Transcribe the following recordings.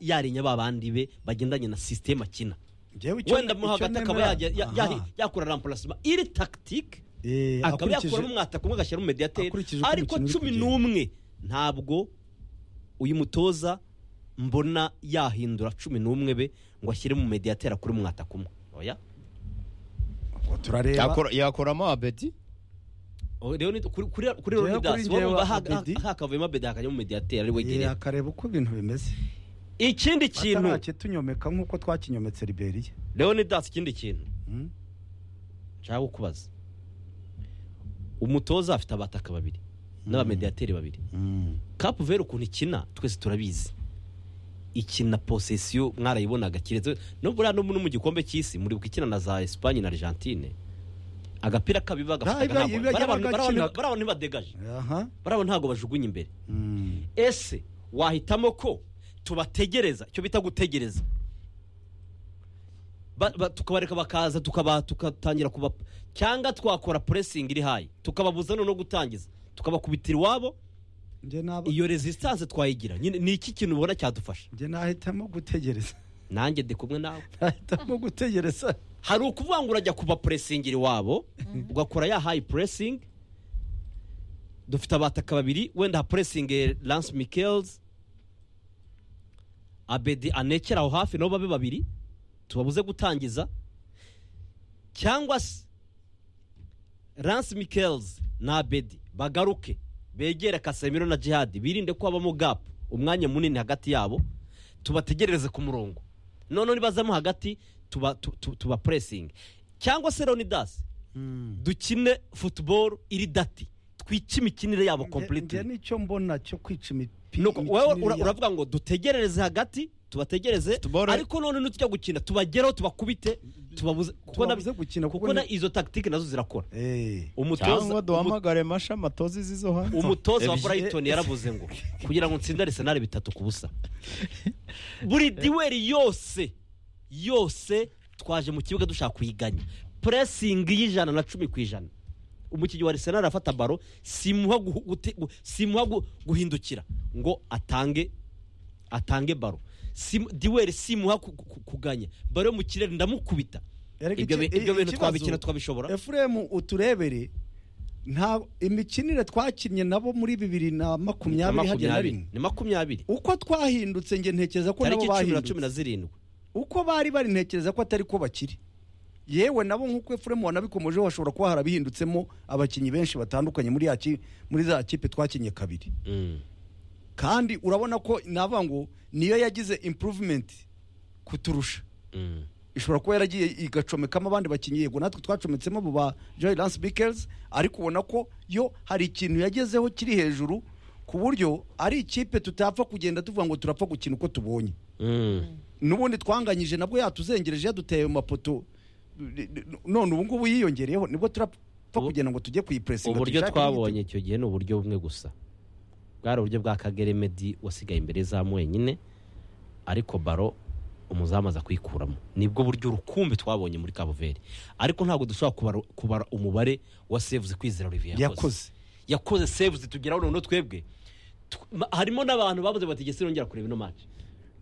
yarinya ba bandi be bagendanye na sisiteme akina Njyewe icyo- wenda mo icyo hagati akaba nemera- yajya- ya- Aha. yahi- yakora ramparasima iri tagitike Eh, akaba akurikije- yakuramo umwataka umwe agashyiramo umediyateri akurikije uko ariko umukino uri cumi kugenda. n'umwe ntabwo uyu mutoza mbona yahindura cumi n'umwe be ngo ashyire mu mediyateri akure umwataka umwe oya Ngo turareba Yakora- yakuramo abedi O, rero ni- kuri kuri kuri Njyewe Leonidas, wowe kuri njyewe wumva ha- Abedi. ha- hakavuyemo abedi hakajyamo mediyateri ari Eh, wegereye akareba uko ibintu bimeze ikindi kintu tunyomeka nk'uko twakinyometse liberiya leonidas ikindi kintu Mm. nshaka kukubaza umutoza afite abataka babiri n'abamediyateri babiri kapu veri ukuntu ikina twese turabizi ikina posesiyo mwarayibonaga kiretse no buriya no mu gikombe cy'isi muribuka ikina na za esipanye na argentine agapira kabiba Ah, iba- gafata iba- iba- iba- gakina. barabona ntibadegaje aha barabona ntabwo bajugunya imbere Mm. ese wahitamo ko tubategereza icyo bita gutegereza Ba- ba- tukabareka bakaza tukaba tugatangira kuba cyangwa twakora puresingi iri hayi tukababuza noneho gutangiza tukabakubitira iwabo njye naba- iyo resistance twayigira nyine ni iki kintu ubona cyadufasha njye nahitamo gutegereza nanjye ndi kumwe nawe nahitamo gutegereza hari ukuvuga ngo urajya kuba puresingira iwabo ugakora ya hayi puresingi dufite abataka babiri wenda ha puresingi lance mikels abedi anekera aho hafi nabo babe babiri tubabuze gutangiza cyangwa se lance mikels na abedi bagaruke begere kasemiro na jihadi birinde ko habamo gapu umwanya munini hagati yabo tubategerereze ku murongo noneho nibazamo hagati tuba tu- tu- tuba puresingi cyangwa se leonidas dukine futuboro iri dati twice imikinire yabo njye kompletire nicyo mbona cyo kwica imipira Nuko wowe ura- uravuga ngo dutegerereze hagati tubategereze Football- ariko none nutujya gukina tubagereho tubakubite tubabuze kuko na- Tubabuze gukina, kuko kuko na ni- izo tagitike nazo zirakora Eh. cyangwa umutoza umu- duhamagare masha matozi zizo hanze umutoza wa Ebyiri. burayitoni yaravuze ngo kugira ngo ntsinde arisenali bitatu ku busa buri duweri yose yose twaje mu kibuga dushaka kuyiganya puresingi y'ijana na cumi ku ijana umukinnyi wa arisenali arafata baro simuha guhu- gute- gu- simuha gu- guhindukira ngo atange atange baro Simu- duweri simuha ku- ku- kuganya baro yo mu kirere ndamukubita Erega ibyo bi- iki- ibyo i- bintu ikibazo- twabikina twabishobora efuremu uturebere nta imikinire twakinnye nabo muri bibiri na makumyabiri hagiye na rimwe ni makumyabiri uko twahindutse njye ntekereza ko tariki nabo cumi na cumi bahindutse na zirindwi uko bari bari ntekereza ko atari ko bakiri yewe nabo nk'uko efuremu wanabikomejeho hashobora kuba harabihindutsemwo abakinnyi benshi batandukanye muri ya ki- muri za kipe twakinnye kabiri kandi urabona ko navuga ngo niyo yagize improvement kuturusha ishobora kuba yaragiye igacomekamo abandi bakinnyi yego natwe twacometsemo abo ba joy lance bikers ariko ubona ko yo hari ikintu yagezeho kiri hejuru ku buryo ari ikipe tutapfa kugenda tuvuga ngo turapfa gukina uko tubonye n'ubundi twanganyije nabwo yatuzengereje yaduteye mu mapoto none ubu ngubu yiyongereyeho nibwo turapfa Ubu- kugenda ngo tujye kuyipuresinga uburyo tuyishake twabonye icyo gihe ni uburyo bumwe gusa bwari uburyo bwa kagere medi wasigaye imbere y'izamu wenyine ariko baro umuzamu aza kuyikuramo nibwo buryo rukumbi twabonye muri kabuveri ariko ntabwo dushobora kubara- kubara umubare wa sevuzi kwizera olivier yakoze yakoze sevuzi tugeraho noneho twebwe Tu- ma- harimo n'abantu babuze bati "Jye sinongera kureba ino match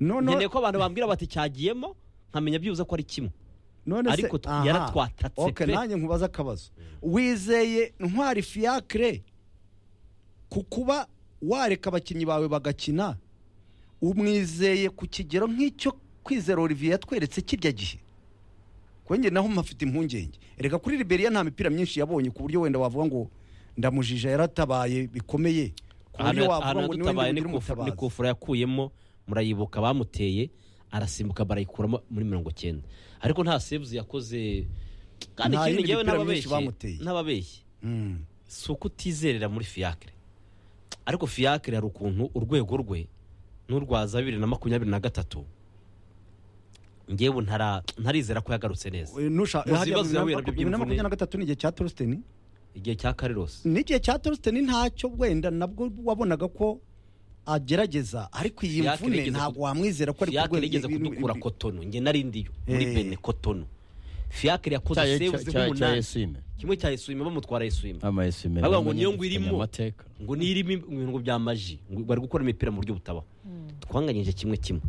none nkeneye ko abantu bambwira bati cyagiyemo nkamenya byibuze ko ari kimwe none Ariko tw- aha. yaratwatatse okay, pe. nanjye nkubaza akabazo wizeye ntwari fiacre ku kuba wareka abakinnyi bawe bagakina umwizeye ku kigero nk'icyo kwizera olivier yatweretse kirya gihe kuri njye naho mpafite impungenge reka kuri liberiya nta mipira myinshi yabonye ku buryo wenda wavuga ngo ndamujija yaratabaye bikomeye ku buryo ahantu wavuga ngo ahantu ni we dutabaye ni nyir'umutabazi. kufu- ni kufura yakuyemo murayibuka bamuteye arasimbuka barayikuramo muri mirongo cyenda ariko nta sevuzi yakoze kandi Nta ikindi yindi ngewe mipira n'ababeshyi myinshi bamuteye. n'ababeshyi Mm. si uko utizerera muri fiyakire ariko fiyakire hari ukuntu urwego rwe n'urwa za bibiri na makumyabiri na gatatu ngewe ntara- ntarizera ko yagarutse neza Eh, nusha- Muzi hariya ibibazo bibiri na yahuye nabyo makumyabiri na by'imvune. makumyabiri na gatatu ni igihe cya torosteni igihe cya karirosi n'igihe cya torsten ntacyo wenda nabwo wabonaga ko agerageza ariko iyi Fiacre mvune yigeze ntabwo ku- wamwizera ko ari ku fiyakire rwego- igeze ibintu- kudukura ibi- kotono nge narindiyo muri Eh. bene kotono fiyakire yakoze Cya- cya- sevuzi cya- cya nk'umunani esime kimwe cya eswime bamutwara eswime ama esime Bavuga ngo namenye niyo ngo dufitanye irimo. amateka ngo nirimo ibintu bya maji ngo bari gukora imipira mu buryo butabaho twanganyije kimwe kimwe